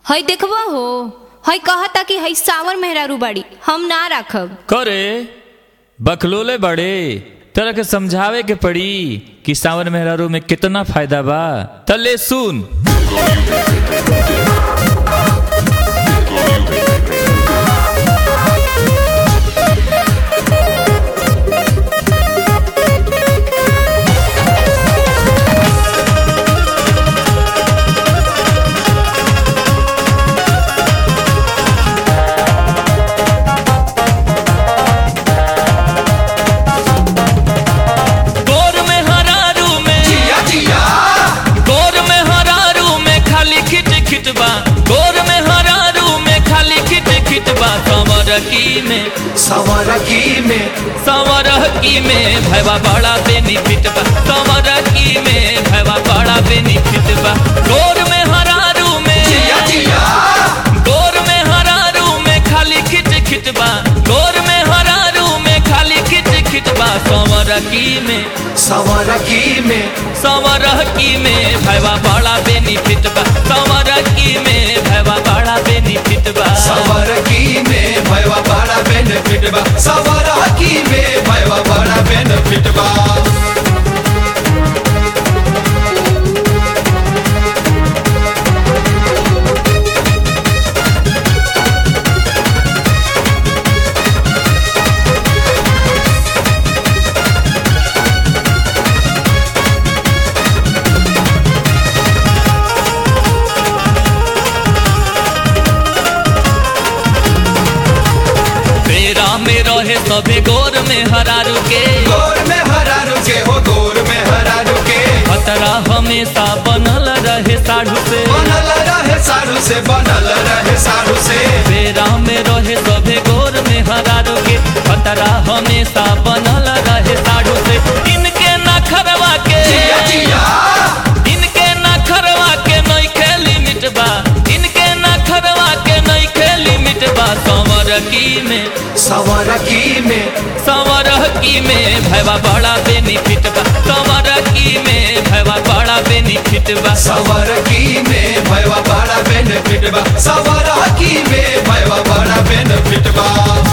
हई देखबा हो हई कहता कि हई सावर मेहरारू बाड़ी हम ना राखब करे बकलोले बड़े तरह के समझावे के पड़ी कि सावन मेहरारू में कितना फायदा बा तले सुन गोर में हरारू में जिया जिया गोर में हरारू में खाली खिट खिट बा गोर में हरारू में खाली खिट खिट बा संवर की में सवर की में संवर की में भैवा बड़ा बेनिफिट बा संवर की में भैवा बड़ा बेनिफिट बा गोर में हरारू में जिया जिया गोर में हरारू में खाली खिट खिट बा गोर में हरारू में खाली खिट खिट बा संवर की में सवर की में संवर की में भैवा बड़ा बेनिफिट बा संवर की में भैवा बड़ा बेनिफिट बा सवर की में भयवा बड़ा बेनिफिट बा सवर की में भयवा बड़ा बेनिफिट बा मेरा में रहे सबे गोर में हरारू के गोर में हरा रुके हो गोर में हरा रुके खतरा हमेशा बनल रहे साढ़ू से बनल रहे सारू से बनल रहे सारू से मेरा में रहे सबे गोर में हरारू के खतरा हमेशा बनल रहे साढ़ू से इनके ना खरवा के जिया जिया इनके ना खरवा के नहीं खेली मिटबा इनके ना खरवा के नहीं खेली मिटबा संवर की में सवर की में संवर की में भैवा बड़ा बेनिफिट बा संवर की में भैवा बड़ा बेनिफिट बा सवर की में भयवा बड़ा बेनिफिट बा सवर की में भयवा बड़ा बेनिफिट बा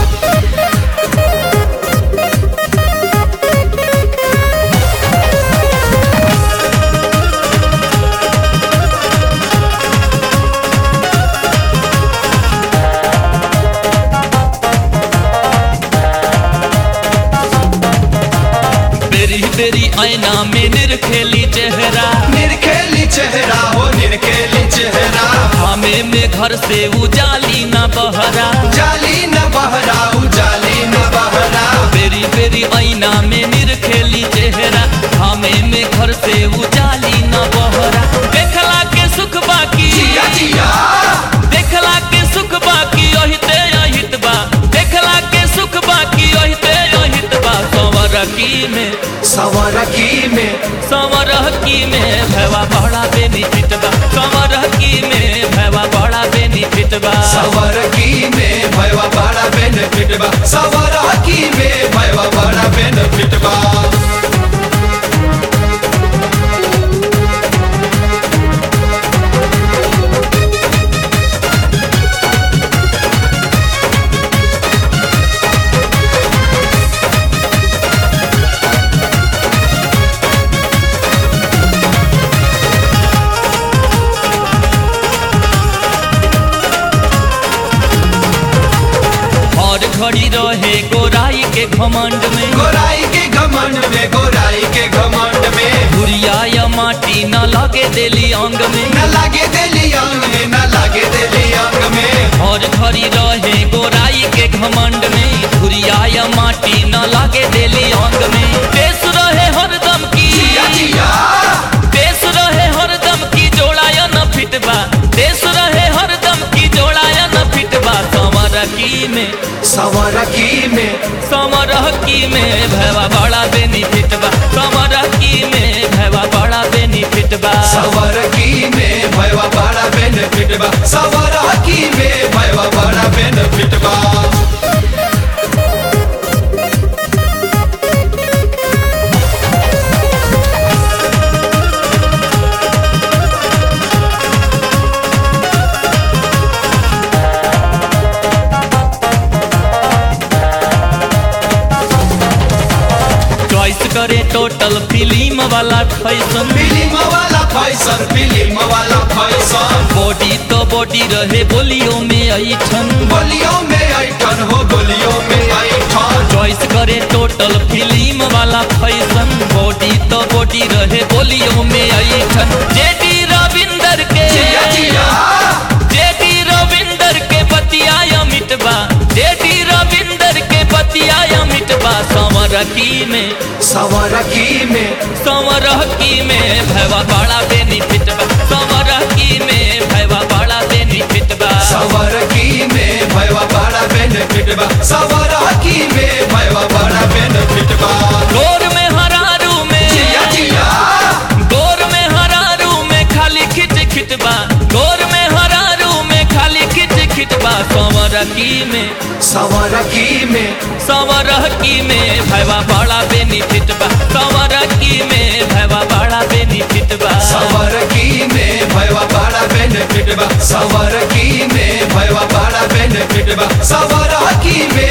बेरी बेरी आईना में निरखेली चेहरा निरखेली चेहरा हो निरखेली चेहरा हमें में घर से उजाली ना बहरा जाली न बहरा उजाली न बहरा बेरी बेरी आईना में निरखेली चेहरा हमें में घर से उजाली ना बहरा देखला के सुख बाकी जिया जिया देखला के सुख बाकी अहिते अहित बा देखला के सुख बाकी अहिते अहित बा संवर की में सवर की में संवर की में भैवा बड़ा बेनिफिट बा संवर की में भैवा बड़ा बेनिफिट बा सवर की में भयवा बड़ा बेनिफिट बा सवर की में भयवा बड़ा बेनिफिट बा और घड़ी रहे गोराई के घमंड में गोराई के घमंड में गोराई के घमंड में भुरिया या माटी न लगे देली अंग में न लागे देली अंग में न लागे देली अंग में और घड़ी रहे गोराई के घमंड में भुरिया या माटी न लगे देली अंग में देश रहे हरदम की जिया जिया देश रहे हरदम की जोड़ाया न फिटबा देश रहे हरदम की जोड़ाया न फिटबा समर की में सवर की में समर की में भैवा बड़ा बेनिफिट बा समर की में भैवा बड़ा बेनिफिट बा सवर की में भयवा बड़ा बेनिफिट बा सवर की में भयवा बड़ा बेनिफिट बा टोटल फिल्म वाला फैशन फिल्म वाला फैशन फिल्म वाला फैशन बॉडी तो बॉडी रहे बोलियो में ऐठन गोलियों में ऐठन हो गोलियों में ऐठन चॉइस करे टोटल फिल्म वाला फैशन बॉडी तो बॉडी रहे बोलियो में ऐठन जेडी रविंदर के जिया जिया जेडी रविंदर के बतिया मिटबा जेडी रविंदर के बतिया मिटबा संवरकी में सवरकी में संवरकी में भैवा बड़ा बेनिफिट बा संवरकी में भैवा बड़ा बेनिफिट बा सवरकी में भैया बड़ा बेनिफिट बा सवरकी में भैया बड़ा बेनिफिट बा गोर में हरारू में जिया जिया गोर में हरारू में खाली खिट खिट बा गोर में हरारू में खाली खिट खिट बा संवरकी में सवरकी में संवरकी में भैवा बड़ा बेनिफिट बा संवरकी में भैवा बड़ा बेनिफिट बा सवरकी में भैया बड़ा बेनिफिट बा सवरकी में भैया बड़ा बेनिफिट बा सवरकी में